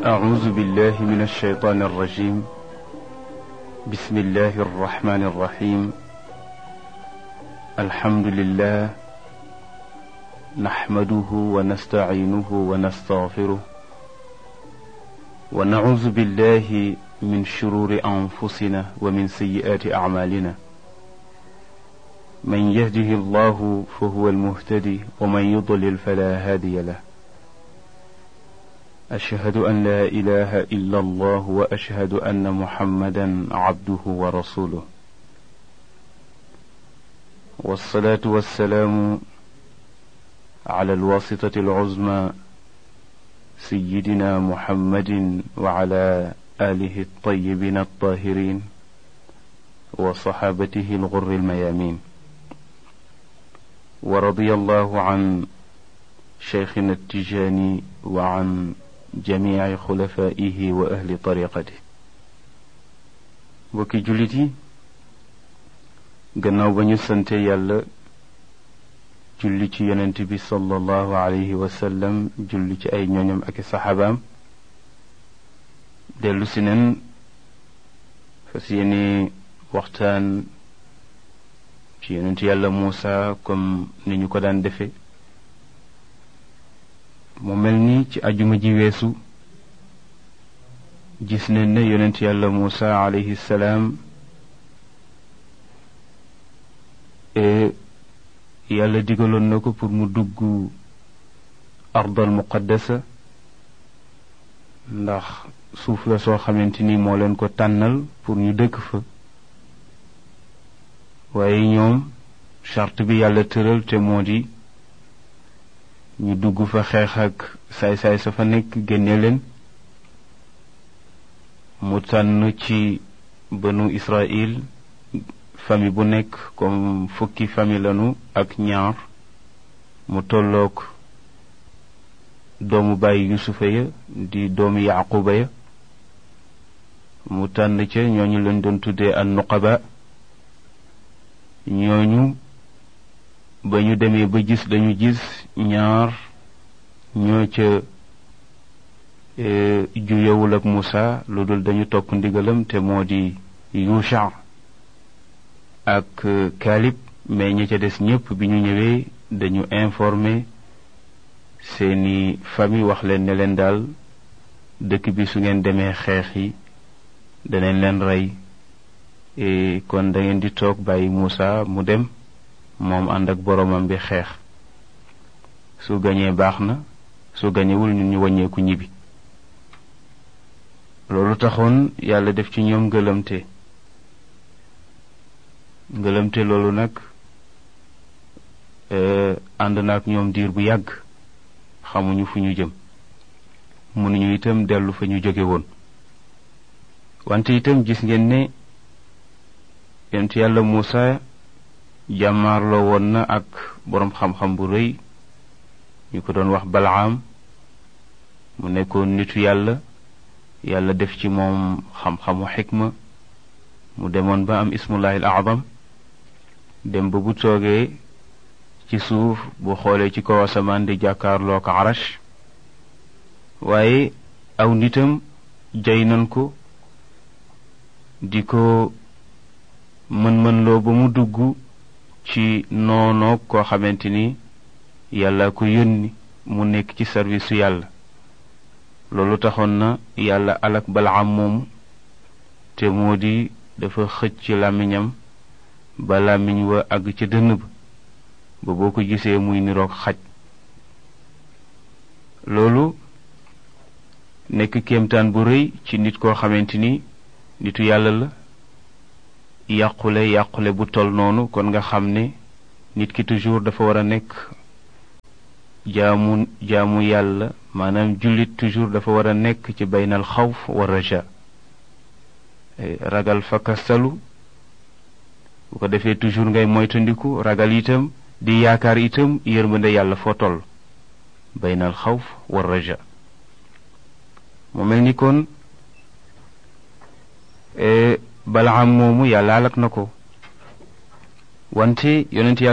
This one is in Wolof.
أعوذ بالله من الشيطان الرجيم بسم الله الرحمن الرحيم الحمد لله نحمده ونستعينه ونستغفره ونعوذ بالله من شرور أنفسنا ومن سيئات أعمالنا من يهده الله فهو المهتدي ومن يضلل فلا هادي له أشهد أن لا إله إلا الله وأشهد أن محمدا عبده ورسوله والصلاة والسلام على الواسطة العظمى سيدنا محمد وعلى آله الطيبين الطاهرين وصحابته الغر الميامين ورضي الله عن شيخنا التجاني وعن جميع خلفائه وأهل طريقته bokki jullit yi gannaaw ba ñu sante yàlla julli ci yonent bi sallallahu alayhi wa sallam julli ci ay ñooñam ak i saxaabaam dellu si nen fas yéene waxtaan ci yonent yàlla Muusa comme ni ñu ko daan defe mu mel ni ci ajuma ji weesu gis nañ ne yonent yàlla Muusa alayhi salaam yàlla digaloon na ko pour mu dugg ardal muqaddasa ndax suuf la soo xamante ni moo leen ko tànnal pour ñu dëkk fa waaye ñoom charte bi yàlla tëral te moo di ñu dugg fa xeex ak saay-saay sa fa nekk génne leen mu tànn ci banu Israël famille bu nekk comme fukki famille lanu ak ñaar mu tolloog doomu bàyyi yusufa ya di doomu yaquba ya mu tànn ca ñooñu leen doon tuddee an nuqaba ñooñu ba ñu demee ba gis dañu gis ñaar ñoo ca juyewul ak Musa lu dul dañu topp ndigalam te moo di Yusha ak Kalib mais ña ca des ñépp bi ñu ñëwee dañu informé seeni famille wax leen ne leen daal dëkk bi su ngeen demee xeex yi danañ leen rey kon da ngeen di toog bàyyi Musa mu dem moom ànd ak boroomam bi xeex su gañee baax na su gañewul ñun ñu wàññeeku ñibbi loolu taxoon yàlla def ci ñoom ngëlamte ngëlamte loolu nag ànd na ak ñoom diir bu yàgg xamuñu fu ñu jëm mënuñu itam dellu fa ñu jóge woon wante itam gis ngeen ne yonent yàlla Muusa jàmmaarloo woon na ak boroom xam-xam bu rëy ñu ko doon wax Balaam mu nekkoon nitu yàlla yàlla def ci moom xam-xamu xikma mu demoon ba am ismullahil azam dem ba bu toogee ci suuf bu xoolee ci kaw asamaan di jàkkaarloo ko arash waaye aw nitam jay nan ko di ko mën-mënloo ba mu dugg ci noonoog koo xamante ni yàlla ko yónni mu nekk ci service su yàlla loolu taxoon na yàlla alak balaam moomu te moo di dafa xëcc ci làmmiñam ba làmmiñ wa àgg ca dënn ba ba boo ko gisee muy niroog xaj loolu nekk kéemtaan bu rëy ci nit koo xamante ni nitu yàlla la yàqule yàqule bu tol noonu kon nga xam ne nit ki toujours dafa war a nekk jaamu jaamu yàlla maanaam jullit toujours dafa war a nekk ci baynal xawf wa raja ragal fakkastalu bu ko defee toujours ngay moytandiku ragal itam di yaakaar itam yërmande yàlla foo toll baynal xawf wa raja mu mel ni kon balaam moomu yàlla alak na ko wante yonent yàlla